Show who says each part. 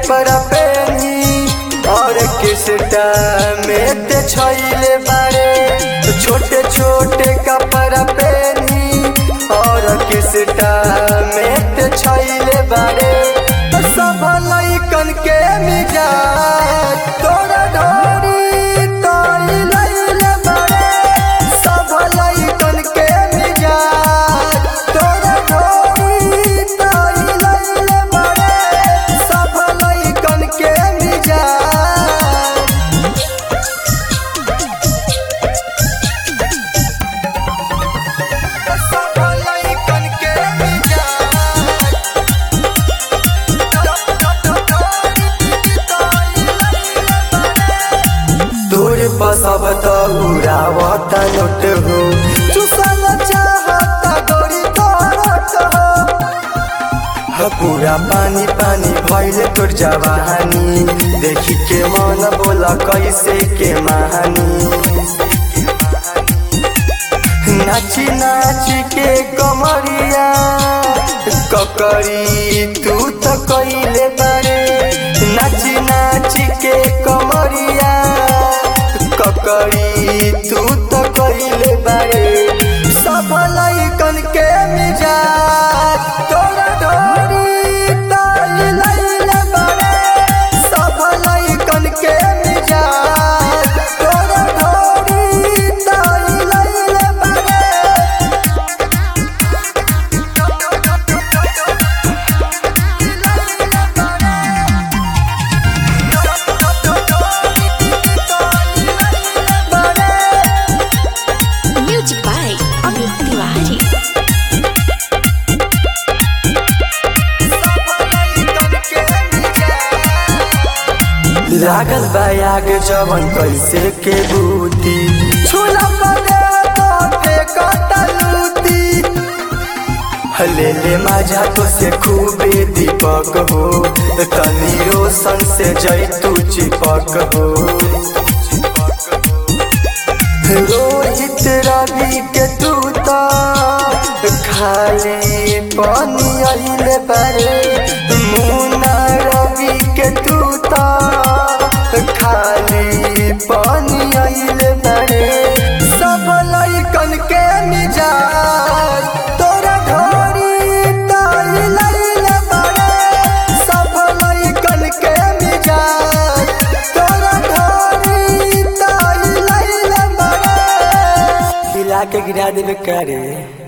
Speaker 1: कपड़ा पहनी और किसटा में ते छैले बारे छोटे छोटे कपड़ा पहनी और किसटा में ते छैले बारे सब लइकन के मिजाज तोरा ढोरी तोरी लइले बारे सब लइकन के मिजाज तोरा ढोरी तोरी लइले बारे सब लइकन के मिजाज सब लइकन के दूर बसब त उड़ावत नोट हो चुसल चाहत गोरी करत हो ह पूरा पानी पानी भइले तोर जवानी देखी के मन बोला कैसे के महानी नाची नाची के कमरिया ककरी तू तो कैले बारे नाची नाची के कमरिया ककरी तू तो कैले बारे सब लइकन के मिजाज तोरा ढोरी ताई लइले बारे सब लइकन के मिजाज तोरा ढोरी ताई लइले बारे
Speaker 2: Music by Amit Tiwari.
Speaker 1: लागल बायाग जवन कैसे के बूती छोला पदे तो फेंकता लूटी ले ले माझा तो से खूबे दीपक हो तनी रोशन से जैतू चिपक हो रोहित रवि के तू तो खाली पानी आइले बारे मुन्ना रवि के तू तो खाली पानी आइले बारे सब लइकन के मिजाज तोरा घोरी ताई लइले बारे सब लइकन के मिजाज तोरा घोरी ताई लइले बारे हिला के गिरा देवे करे